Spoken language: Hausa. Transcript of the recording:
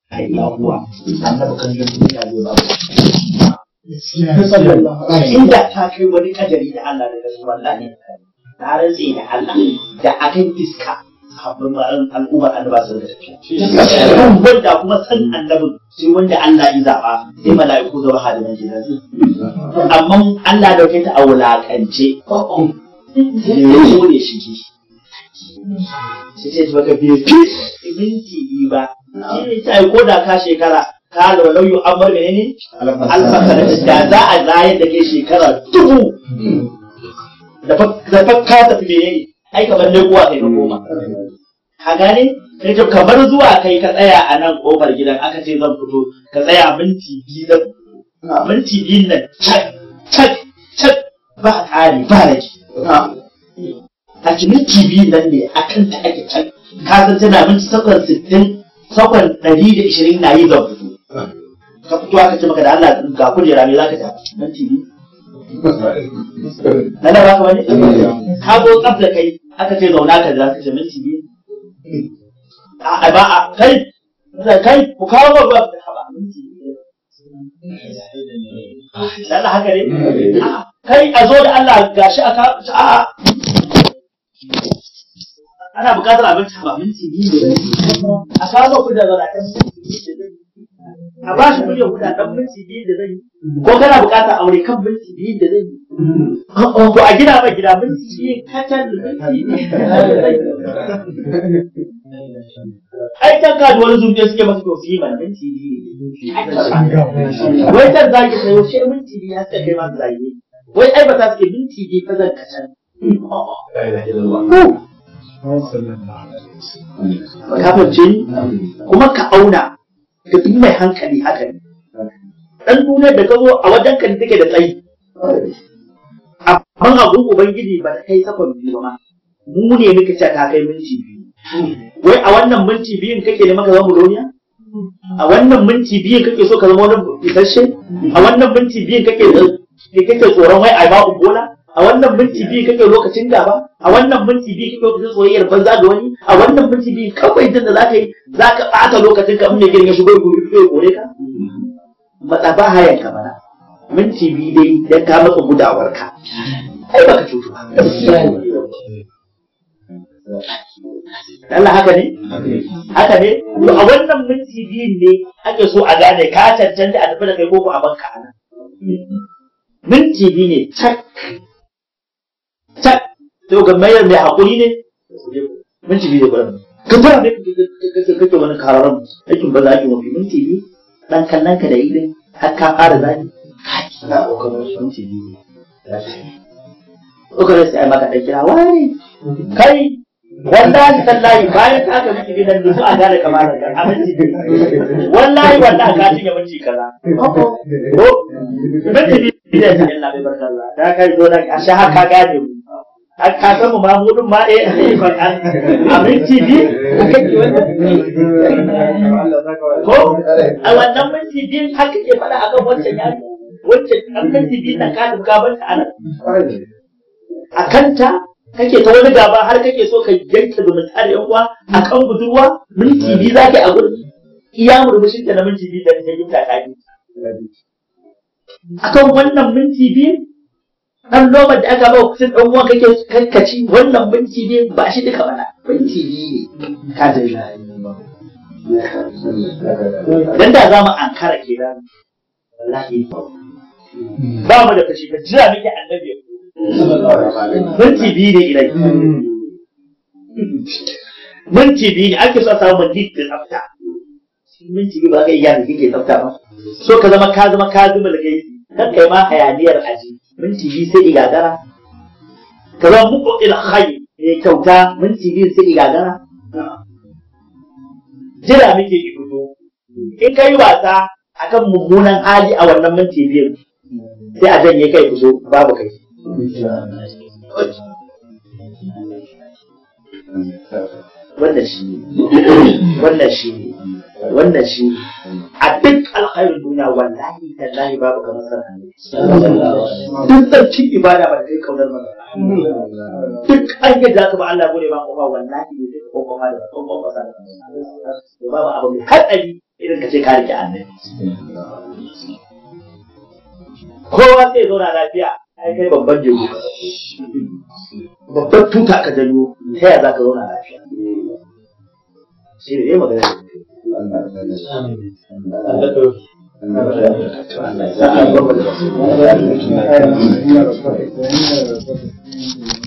illa huwa annabi kan yin duniya zai ba inda ta kai wani kadari da Allah daga su wallahi na rantse da Allah da akan iska sabbin al'ummar annaba sun da tafiya kan wanda kuma san annabin sai wanda Allah ya zaba sai mala'iku zama hadiman gidan amma Allah dauke ta a wulakance ya zo ne shi sai ce baka bai fi minti biyu ba shi ne ta ko da ka shekara ka da walau yu amar menene alfakar da za a zayar da kai shekara dubu da fa ka tafi menene ai kamar ne kuwa kai ka koma ka gane sai to kamar zuwa kai ka tsaya a nan kofar gidan aka ce zan fito ka tsaya minti biyu da minti biyu nan cak cak cak ba ƙari ba rage a minti biyu nan ne a kan ta ake can ka san tana minti sakon sittin sakon ɗari da ishirin na yi zan fito ka fito aka ce maka da Allah ga kujera me za ka ta minti biyu na da baka wani ka zo tsaf da kai aka ce zauna ka da ka ce minti biyu a ba a kai kai ku kawo ba ba ba minti biyu Allah haka ne kai a zo da Allah gashi aka a ana buƙatar abinci ba minti biyu da a kawo ku da zara kan minti biyu da a ba shi miliyan kuɗa ɗan minti biyu da zai ko kana buƙatar aure kan minti biyu da zai ko a gina mai gida minti biyu kacal da minti biyu da zai ai can ka da wani zuciya suke masu to su yi mana minti biyu wai can zaki sayo shi minti biyu ya suka kai masu zagi wai ai ba ta suke minti biyu fa zan kacal Kafin ce kuma ka auna ga duk mai hankali haka ne. Ɗan duniyar da ka zo a wajen kan take da tsayi. Amma abun Ubangiji ba ta kai sakon biyu ba Mu ne muka ce ta kai minti biyu. Wai a wannan minti biyun kake ne maka zama duniya? A wannan minti biyun kake so ka zama wani isasshe? A wannan minti biyun kake kake tsoron wai a ba bola? a wannan minti biyu kake lokacin gaba a wannan minti biyu kake lokacin soyayyar banza da wani a wannan minti biyu kawai jin da zaka yi zaka ɓata lokacin ka in mai girma shigo gobe fito gore ka matsa ba hayan ka bana minti biyu dai dan ka matsa gudawar ka ai baka cutu ba Allah haka ne? Haka ne? To a wannan minti biyun ne ake so a gane ka cancanta a tafi da kai koko a banka a nan. Minti biyu ne cak tak to ga mayar mai hakuri ne minti biyu da gwada ka fara ne kake wani kararan aikin ba za ki mafi minti biyu dan kallon ka da idin har ka fara zani na kokarin minti biyu kokarin sai ai maka dan kira wani kai wallahi tallahi bayan ka ga miki gidan da su a gane kamar da a minti biyu wallahi wallahi ka cinye minti kaza ko minti biyu da ta Allah bai barka Allah da kai zo da a sha ka gane mu ka san mu mamudin ma eh a minti biyu ko a wannan minti biyu har kake faɗa akan wancan yaro wancan an minti biyu nan ka duka ban ta anan a kanta kake ta wani gaba har kake so ka yanke zumunta da yan uwa akan budurwa minti biyu zaka a gurin iya murmushin ta na minti biyu da ta yi ta kai akan wannan minti biyu dan nomar da aka ba kusan dan uwan kake kankaci wannan minti biyu ba shi duka bana minti biyu ne ka da shi dan da za mu ankara kenan wallahi ba mu da kashi ka jira miki annabi minti biyu ne ilai minti biyu ne ake so a samu minti da tsafta minti biyu ba ka iya kike tsafta ba so ka zama ka zama ka zuma da kai kan kai ma hayaniyar aji minti biyu sai igagara ka zama muku ila khayi ne kyauta minti biyu sai igagara jira muke ki fito in kai wasa akan mummunan hali a wannan minti biyu sai a janye kai fito babu kai wannan shi ne wannan shi ne wannan shi ne a duk alkhairin duniya wallahi tallahi babu kamar san annabi duk tsarkin ibada ba da kai kaunar mana duk an yi da ba Allah gode ba kofa wallahi ne duk kofa da kofa ba sa babu abu mai hatsari irin ka ce ka rike annabi kowa sai zo na lafiya ai kai babban jego babban tuta ka janyo ta yaya za ka zauna lafiya shi ne magana da kai Allah ya sa a gwamnati